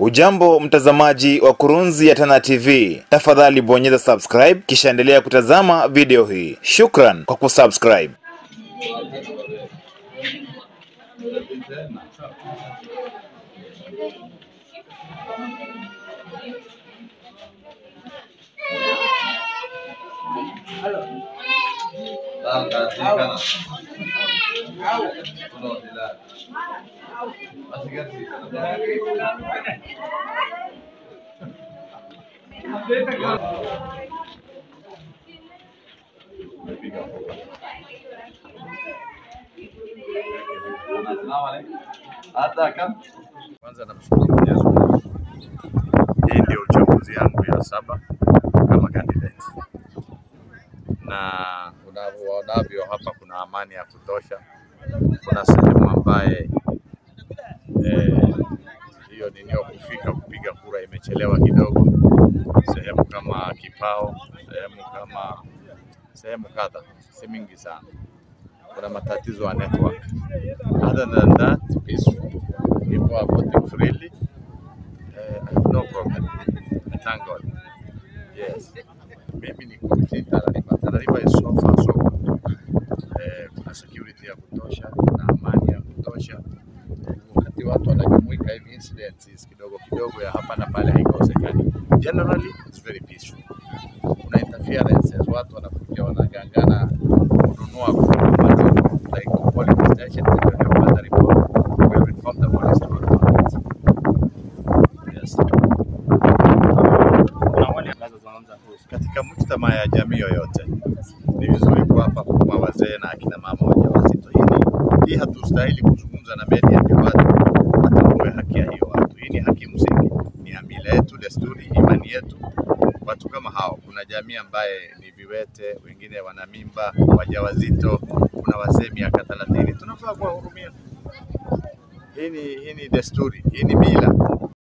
Ujambo mtazamaji wa Kurunzi ya Tana TV, tafadhali bonyeza subscribe kisha endelea kutazama video hii. Shukran kwa kusubscribe. Kwanza namshukuru Mwenyezi Mungu. Hii ndio uchaguzi yangu ya saba kama candidate, na unavyoonavyo hapa kuna amani ya kutosha. Kuna sehemu ambaye eh, hiyo ninio kufika kupiga kura imechelewa kidogo, sehemu kama Kipao, sehemu kama sehemu kadha, si mingi sana. Kuna matatizo ya network. Other than that, peaceful. People are voting freely. Uh, I have no problem. I thank God. Yes. Mimi ni kupitia Tana River. Tana River is so far so good. Eh, kuna security ya kutosha, kuna amani ya kutosha. Wakati watu wanajumuika hivi incidents kidogo kidogo ya hapa na pale haikosekani. Generally it's very peaceful. Kuna interferences, watu wanakuja wanagangana kununua kukamata like polling station when you have a report we have informed the police to report it. Yes. Katika mujtama ya jamii yoyote ni vizuri kuwapa huduma wazee na akina mama wajawazito. Hii ni- hii hatustahili kuzungumza na media ndio watu watambue haki ya hiyo watu. Hii ni haki msingi, ni ya mila yetu, desturi, imani yetu. Watu kama hao, kuna jamii ambaye ni viwete, wengine wana mimba, wajawazito, kuna wazee miaka thelathini, tunafaa kuwahurumia. Hii ni, hii ni desturi, hii ni mila